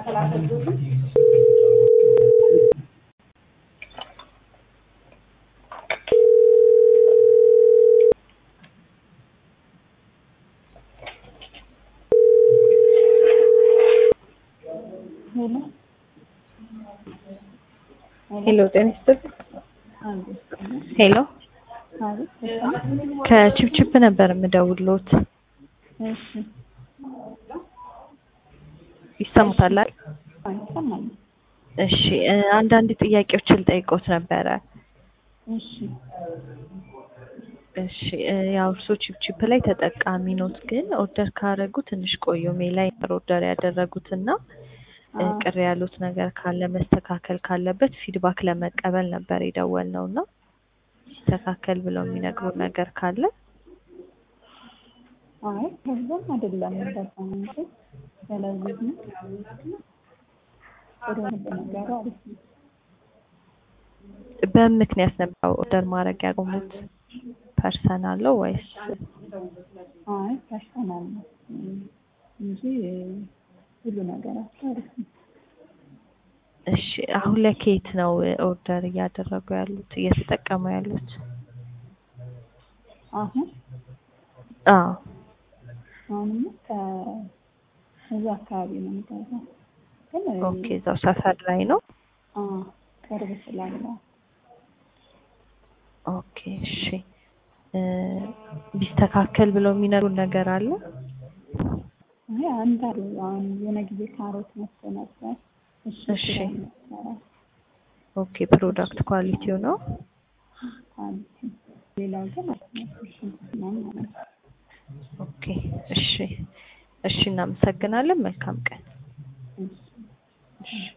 ሄሎ ጤና ይስጥልኝ። ሄሎ ከቺፕቺፕ ነበር የምደውልዎት። እሺ ይሰሙታል አይደል? አይሰማኝም። እሺ እ አንዳንድ ጥያቄዎችን ልጠይቅዎት ነበረ። እሺ እሺ እ ያው እርስዎ ቺፕቺፕ ላይ ተጠቃሚ ኖት፣ ግን ኦርደር ካደረጉ ትንሽ ቆዩ። ሜይ ላይ ነበር ኦርደር ያደረጉት እና እ አዎ። ቅር ያሉት ነገር ካለ መስተካከል ካለበት ፊድባክ ለመቀበል ነበር የደወልነው እና ሲስተካከል ብለው የሚነግሩን ነገር ካለ አይ ከዛም አይደለም እንደዛ እንጂ ስለዚህ ነው ጥሩ ነበር ነገሩ አሪፍ ነው። በምን ምክንያት ነበር ኦርደር ማድረግ ያቆሙት? ፐርሰናል ነው ወይስ? አይ ፐርሰናል ነው እም፣ እንጂ ሁሉ ነገራቸው አሪፍ ነው። እሺ አሁን ላይ ከየት ነው ኦርደር እያደረጉ ያሉት እየተጠቀሙ ያሉት? አሁን አዎ አሁንማ ከእዛ አካባቢ ነው የምገዛው ግን ኦኬ እዛው ሰፈር ላይ ነው። አ ቅርብ ስላለ ኦኬ እሺ እ ቢስተካከል ብለው የሚነግሩን ነገር አለ? አይ አንድ አሉ አሁን የሆነ ጊዜ ካሮት መጥቶ ነበር እሱ እሺ። ስላልነበረ ኦኬ ፕሮዳክት ኳሊቲው ነው። ኳሊቲ ሌላው ግን ሽንኩርት ምናምን ማለት ነው። ኦኬ እሺ እሺ እናመሰግናለን። መልካም ቀን። እሺ እሺ